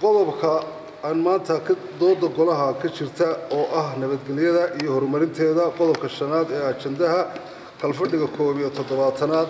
qodobka aan maanta ka dooda golaha ka jirta oo ah nabadgelyada iyo horumarinteeda qodobka shanaad ee ajandaha kalfadhiga koob iyo toddobaatanaad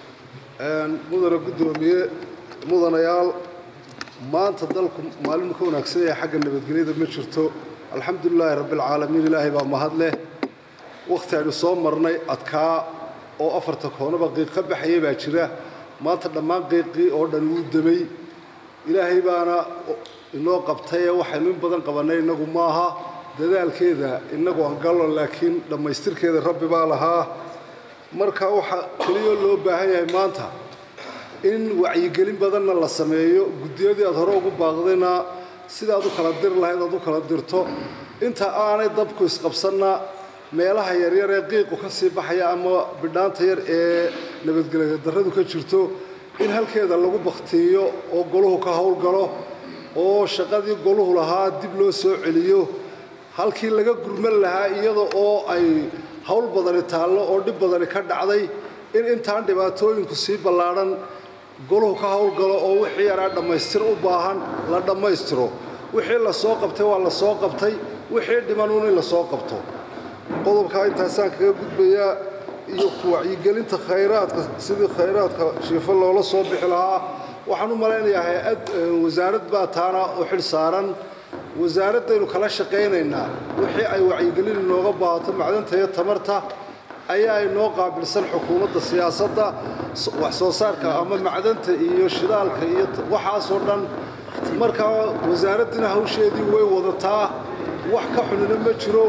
mudane guddoomiye mudanayaal maanta dalku maalin ka wanaagsan yahay xagga nabadgelyada ma jirto alxamdulilaahi rabbialcaalamiin ilaahay baa mahad leh wakhti aynu soo marnay adkaa oo afarta koonaba qiiq ka baxaya baa jira maanta dhammaan qiiqii oo dhan wuu damay ilaahay baana inoo qabtaye waxaynu in badan qabannay innagu maaha dadaalkeeda innagu aan gallo laakiin dhammaystirkeeda rabbi baa lahaa marka waxaa keliyoo loo baahan yahay maanta in wacyigelin badanna la sameeyo guddiyadii aad hore ugu baaqdayna sidaad u kala dir lahayd aad u kala dirto inta aanay dabku isqabsanna meelaha yaryar ee qiiqu ka sii baxaya ama bidhaanta yar ee nabadgelya darradu ka jirto in halkeeda lagu baktiiyo oo goluhu ka howlgalo oo shaqadii goluhu lahaa dib loo soo celiyo halkii laga gurman lahaa iyada oo ay howl badani taallo oo dhib badani ka dhacday in intaan dhibaatooyinku sii ballaadhan goluhu ka howlgalo oo wixii yaraa dhammaystir u baahan la dhammaystiro wixii la soo qabtay waa la soo qabtay wixii dhimanuun in la soo qabto qodobkaa intaasaan kaga gudbayaa iyo ku wacyigelinta khayraadka sidii khayraadka shiifo loola soo bixi lahaa waxaan u malaynayaa hay-ad wasaarad baa taana u xil saaran wasaaraddaynu kala shaqaynaynaa wixii ay wacyigelin inooga baahato macdanta iyo tamarta ayaa inoo qaabilsan xukuumadda siyaasadda wax soo saarka ama macdanta iyo shidaalka iyo waxaasoo dhan markaa wasaaraddiina hawsheedii way wadataa wax ka xunina ma jiro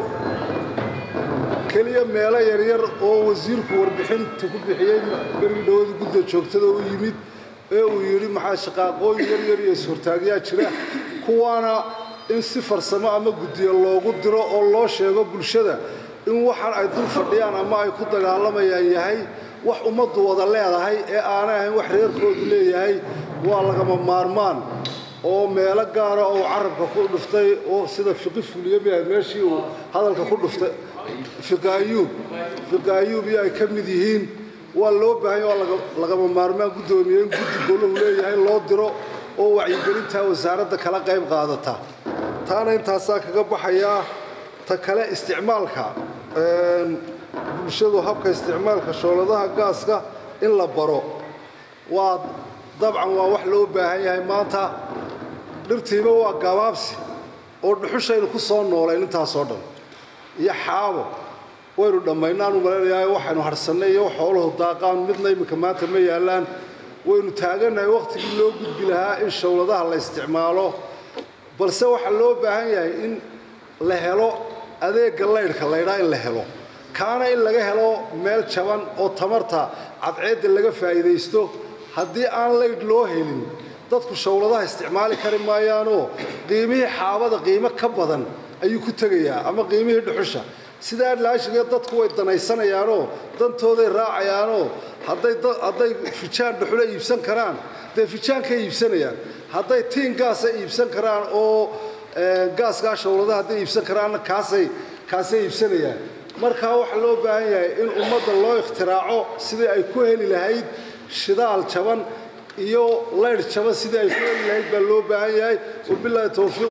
keliya meelo yaryar oo wasiirku warbixinta ku bixiyey berigi dhowada gudda joogtada u yimid ee uu yidhi maxaa shaqaaqooyin yaryar iyo ishortaagyaa jira kuwaana in si farsamo ama guddiyo loogu diro oo loo sheego bulshada in waxaan ay dul fadhiyaan ama ay ku dagaalamayaan yahay wax ummaddu wada leedahay ee aanay ahayn wax reerkoodu leeyahay waa lagama maarmaan oo meelo gaara oo carabka ku dhuftay oo sida fiqi fuliye miahayd meeshii uu hadalka ku dhuftay fiqi ayuub fiqi ayuub iyo ay ka mid yihiin waa loo baahanya waa lagama maarmaan guddoomiye in guddi goluhu leeyahay loo diro oo wacyigelintaa wasaaradda kala qayb qaadata taana intaasaa kaga baxayaa ta kale isticmaalka bulshadu habka isticmaalka shooladaha gaaska in la baro waa dabcan waa wax loo baahan yahay maanta dhirtiiba waa gabaabsi oo dhuxushaynu ku soo noolayn intaasoo dhan iyo xaabo waynu dhammaynaan u malaynayaa waxaynu harhsannay iyo xooluhu daaqaan midna iminka maanta ma yaallaan waynu taagannahay wakhtigii loo gudbi lahaa in showladaha la isticmaalo balse waxaa loo baahan yahay in la helo adeegga laydhka laydhaa in la helo kaana in laga helo meel jaban oo tamarta cadceedda laga faa'iidaysto haddii aan laydh loo helin dadku showladaha isticmaali kari maayaanoo qiimihii xaabada qiimo ka badan ayuu ku tegayaa ama qiimihii dhuxusha sidaa laashiga dadku way danaysanayaanoo dantooday raacayaanoo hadday fijaan dhuxula iibsan karaan dee fijaankay iibsanayaan hadday tiin gaasa iibsan karaan oo gaaskaa showladaha hadday iibsan karaanna kaasay kaasay iibsanayaan markaa waxaa loo baahan yahay in ummadda loo ikhtiraaco sidii ay ku heli lahayd shidaal jaban iyo laydh jaban sidii ay ku heli lahayd baa loo baahan yahay wabilaahi towfiiq